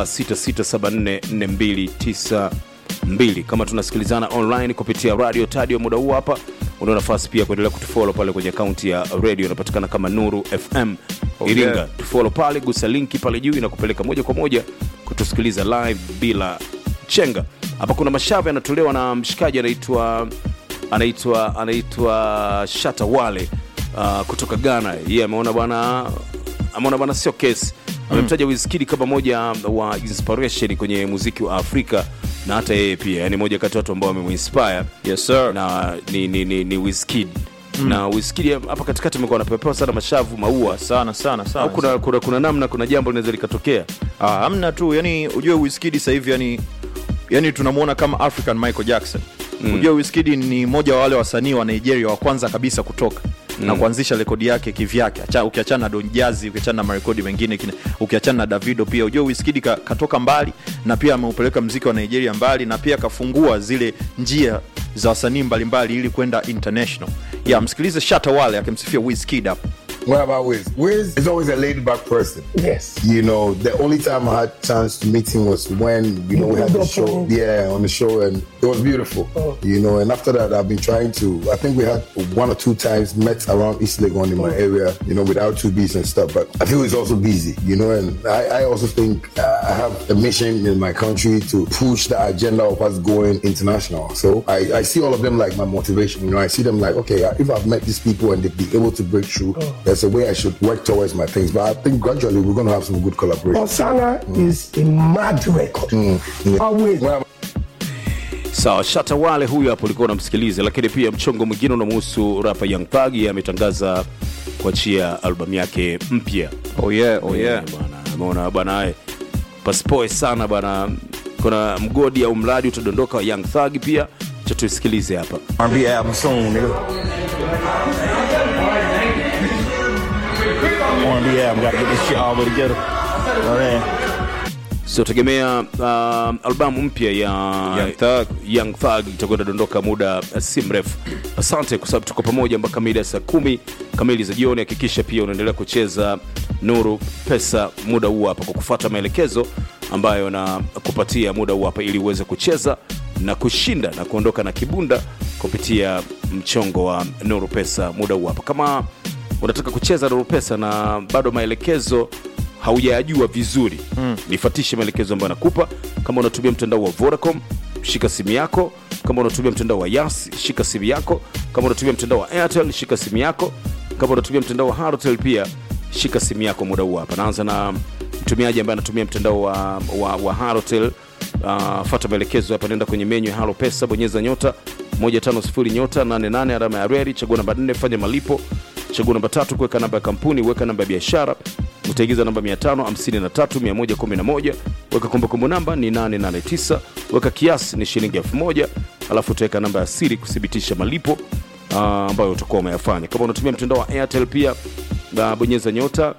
namba 66744292 kama tunasikilizana online kupitia radio tadio muda huu hapa una nafasi pia kuendelea kutufollow pale kwenye akaunti ya radio inapatikana kama nuru fm iringa yeah. tufollow pale gusa linki pale juu inakupeleka moja kwa moja kutusikiliza live bila chenga hapa kuna mashavu yanatolewa na mshikaji anaitwa anaitwa anaitwa shata wale uh, kutoka ghana yeye ameona bwana ameona bwana sio kesi amemtaja Wizkid kama moja wa inspiration kwenye muziki wa afrika na hata yeye pia yani moja kati ya watu ambao wamemuinspire yes sir na ni, ni, ni, ni Wizkid na Wizkid hapa katikati amekuwa anapepewa sana mashavu maua sana sana sana au kuna, kuna, kuna namna kuna jambo linaweza likatokea Ah, hamna tu yani ujue Wizkid sasa hivi yani yani tunamwona kama African Michael Jackson mm. ujue Wizkid ni mmoja wa wale wasanii wa Nigeria wa kwanza kabisa kutoka mm. na kuanzisha rekodi yake kivyake Acha- ukiachana na Don Jazzy ukiachana na marekodi mengine kine- ukiachana na Davido pia ujue Wizkid ka, katoka mbali na pia ameupeleka mziki wa Nigeria mbali na pia kafungua zile njia za wasanii mbalimbali ili kwenda international ya msikilize Shatta Wale akimsifia Wizkid hapo What about Wiz? Wiz is always a laid back person. Yes. You know, the only time I had chance to meet him was when, you know, we had the show. Yeah, on the show and it was beautiful. You know, and after that I've been trying to I think we had one or two times met around East Legon in my area, you know, without two beats and stuff. But I feel he's also busy, you know, and I, I also think uh, I have a mission in my country to push the agenda of us going international. So I, I see all of them like my motivation. You know, I see them like, okay, if I've met these people and they've been able to break through, there's a way I should work towards my things. But I think gradually we're going to have some good collaboration. Osana is a mad record. Always. Well, sawa shata wale huyu hapo ulikuwa unamsikiliza lakini pia mchongo mwingine unamuhusu rapa young thug yeye ametangaza kuachia albamu yake mpya oh yeah oh yeah Eh, bwana ameona bwana eh, pasipoe sana bwana kuna mgodi au mradi utadondoka wa young thug pia cha tuisikilize hapa R&B album soon, nigga. R&B album, gotta get this shit all the way together. You know what I mean? so tegemea uh, albamu mpya ya Young Thug. Young Thug itakwenda dondoka muda uh, si mrefu asante kwa sababu tuko pamoja mpaka mida ya saa kumi kamili za jioni hakikisha pia unaendelea kucheza nuru pesa muda huu hapa kwa kufuata maelekezo ambayo na kupatia muda huu hapa ili uweze kucheza na kushinda na kuondoka na kibunda kupitia mchongo wa nuru pesa muda huu hapa kama unataka kucheza nuru pesa na bado maelekezo haujayajua vizuri mm. nifatishe maelekezo ambayo nakupa kama unatumia mtandao wa vodacom shika simu yako kama unatumia mtandao wa yas shika simu yako kama unatumia mtandao wa airtel shika simu yako kama unatumia mtandao wa harotel pia shika simu yako muda huu hapa naanza na mtumiaji ambaye anatumia mtandao wa, wa, wa harotel uh, fata maelekezo hapa nenda kwenye menyu ya halo pesa bonyeza nyota 150 nyota 88 alama ya reri chagua namba 4 fanya malipo chagua namba tatu kuweka namba ya kampuni weka namba ya biashara utaingiza namba 553111 weka kumbukumbu namba ni 889 weka kiasi ni shilingi 1000 alafu utaweka namba ya siri kuthibitisha malipo ah, ambayo utakuwa umeyafanya kama unatumia mtandao wa airtel pia ah, bonyeza nyota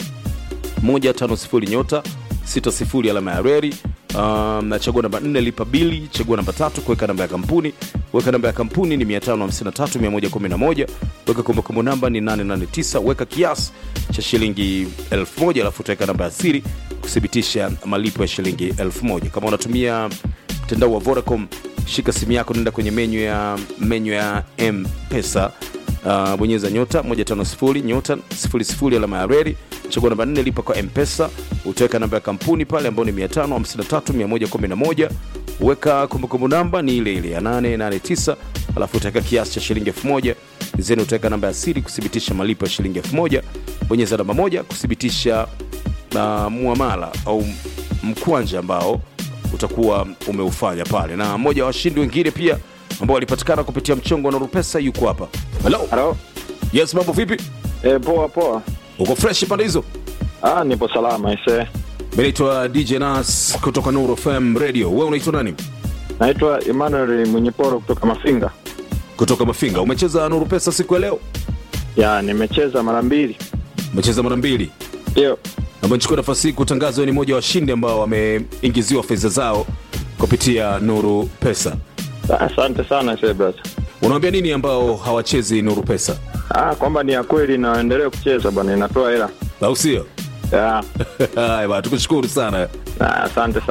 150 nyota 60 alama ya reri Um, na chagua namba 4 lipa bili chagua namba tatu kuweka namba ya kampuni weka namba ya kampuni ni 553111 weka kumbukumbu namba ni 889 weka kiasi cha shilingi 1000 alafu utaweka namba ya siri kuthibitisha malipo ya shilingi 1000 kama unatumia mtandao wa vodacom shika simu yako nenda kwenye menyu ya menyu ya mpesa uh, bonyeza nyota 150 nyota 00 alama ya reri chagua namba 4 lipa kwa mpesa utaweka namba ya kampuni pale ambayo ni 553111 weka kumbukumbu namba ni ile ile ya 889 alafu utaweka kiasi cha shilingi 1000 zeni utaweka namba ya siri kuthibitisha malipo ya shilingi 1000 bonyeza namba moja kuthibitisha uh, muamala au mkwanja ambao utakuwa umeufanya pale na mmoja wa washindi wengine pia ambao walipatikana kupitia mchongo wa Nurupesa yuko hapa halo Halo. yes mambo vipi E, poa poa. uko fresh pande hizo Ah, nipo salama ise. mi naitwa dj nas kutoka Nuru fm radio wewe unaitwa nani Naitwa Emmanuel Mwenyeporo kutoka Mafinga. kutoka mafinga umecheza Nuru Pesa siku ya leo Ya, nimecheza mara mbili. umecheza mara mbili Ndio. ambayo nichukua nafasi hii kutangaza wewe ni mmoja wa washindi ambao wameingiziwa fedha zao kupitia Nuru Pesa Ah, Asante sana ise brother. unawambia nini ambao hawachezi Nuru Pesa Ah, kwamba ni ya kweli na endelee kucheza bwana, inatoa hela. au sio Ya. haya bwana tukushukuru sana Ah, Asante sana.